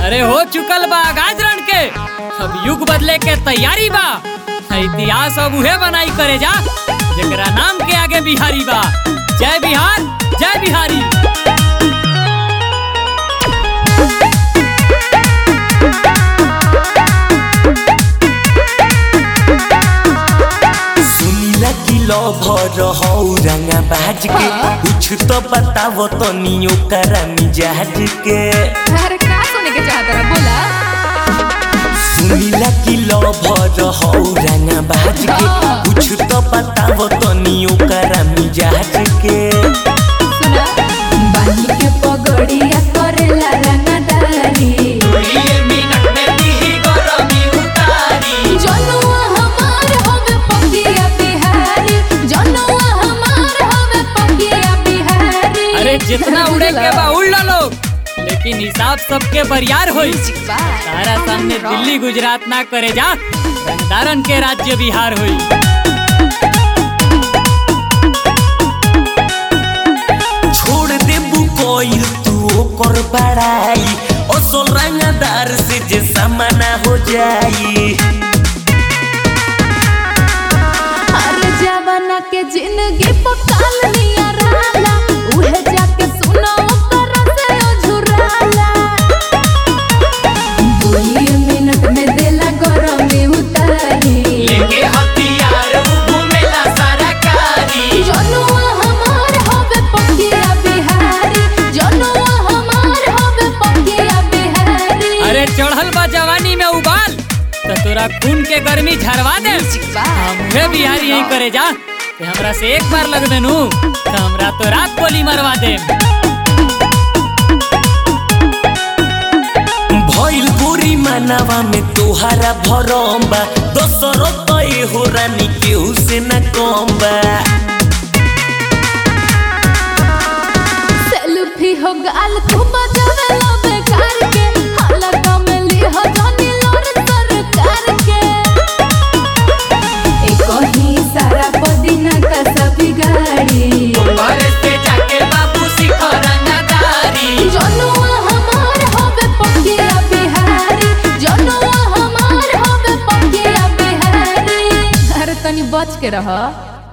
अरे हो चुकल बा गाजरण के अब युग बदले के तैयारी बा इतिहास अब उहे बनाई करे जा जेकरा नाम के आगे बिहारी बा जय बिहार जय बिहारी सुनीला की लभर हौ रंगा बाज के कुछ तो बताव तनी ओकरा मिजाज के अरे का सुने के चाहत रहा बोला सुनीला की लभर हौ रंगा बाज के कुछ तो बताव तनी ओकरा मिजाज के सुना बानी के पगड़िया करेला रंगदारी जनुआ हमार हवे पकिया बिहारी जनुआ हमार हवे पकिया बिहारी अरे जितना उड़े के बा उड़ ला लोग लेकिन हिसाब सबके बरियार होई सारा सामने दिल्ली गुजरात ना करे जा रंगदारन के राज्य बिहार होई छोड़ देबू कोई तू ओकर बड़ाई असल रंगदार से जे समाना हो जाई अरे जवाना के जिंदगी पकाल निया रहला उहे जाके सुना ओकर से ओझुराला दुई मिनट में देला गरम में उतारी जनुआ हमार हवे पकिया बिहारी जनुआ हमार हवे पकिया बिहारी अरे चढ़ल बा जवानी में उबाल तो तोरा खून के गर्मी झरवा दे हमरे बिहारी यही करे जा कि हमरा से एक बार लग देनु तो हमरा तो रात गोली मरवा दे भइल गोरी मानवा में तोहारा भरम बा दोसरो तो हो रानी केहू से न कम बा सेल्फी हो गाल तू बजावे लो बेकार के हाला कमली हो जानी लोर सरकार के एक ही सारा पदिना का सभी गाड़ी जनुआ हमार होवे पकिया बिहारी जनुआ हमार होवे पकिया बिहारी अरे तनी बच के रह